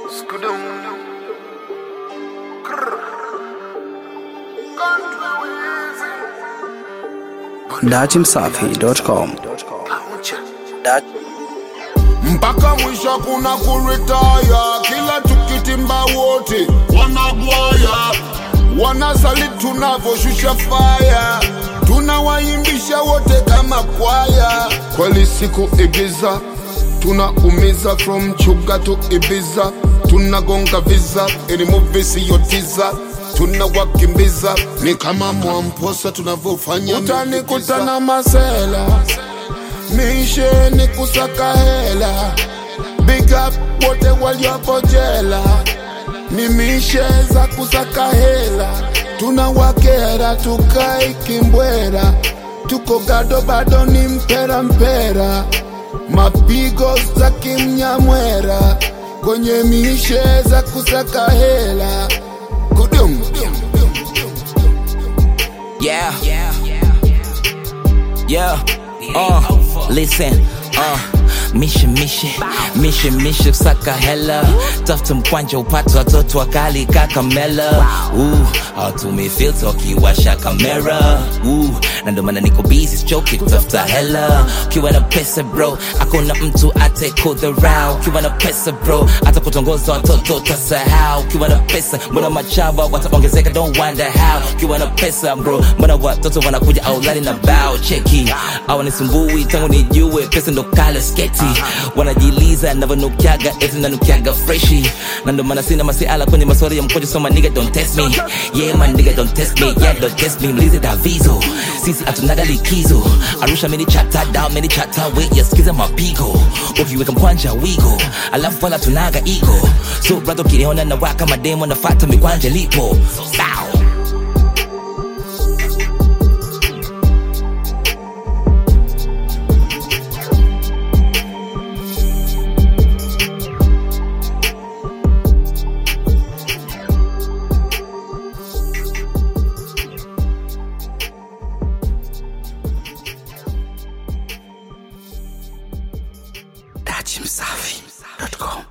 Skudum. Krr. Country Wheezy. datimsafi.com Pamoja. mpaka mwisho kuna kuritaya, kila tukitimba wote wanagwaya, wanasali tunavoshusha faya, tunawaimbisha wote kama kwaya. Kweli siku igiza tunaumiza from chuga to Ibiza, tunagonga visa ili movie siyotiza tunawakimbiza ni kama mwamposa tunavyofanya utanikutana masela mishe ni kusaka hela big up wote waliopo jela ni mishe za kusaka hela tunawakera tukai kimbwera tuko gado bado ni mpera mpera mapigo za kimnyamwera kwenye mishe za kusaka hela kudum Yeah. Yeah. Uh, listen. Uh. Mishe mishe mishe mishe saka hela tafuta mkwanja upate watoto wakali kakamela uh, hawatumii filter wakiwasha kamera uh, na ndo maana niko busy sichoki kutafuta hela ukiwa na pesa bro akuna mtu atekudharau ukiwa na pesa bro hata kutongoza watoto tasahau ukiwa na pesa mbona machaba wataongezeka don't wonder how ukiwa na pesa bro mbona watoto wanakuja aulani na bao cheki awanisumbui tangu nijue pesa ndo kale sketi wanajiliza navyonukiaga eti nanukiaga freshi na ndo maana sina masiala kwenye maswali ya mkojo so my nigga don't test me yeah my nigga don't test me yeah don't test me mlize davizo sisi hatunaga likizo arusha mini chata down mini chata we yasikiza mapigo ukiweka mkwanja wigo alafu wala tunaga ego so brother ukiniona na waka mademo nafata mikwanja lipo Bow. datimsafi.com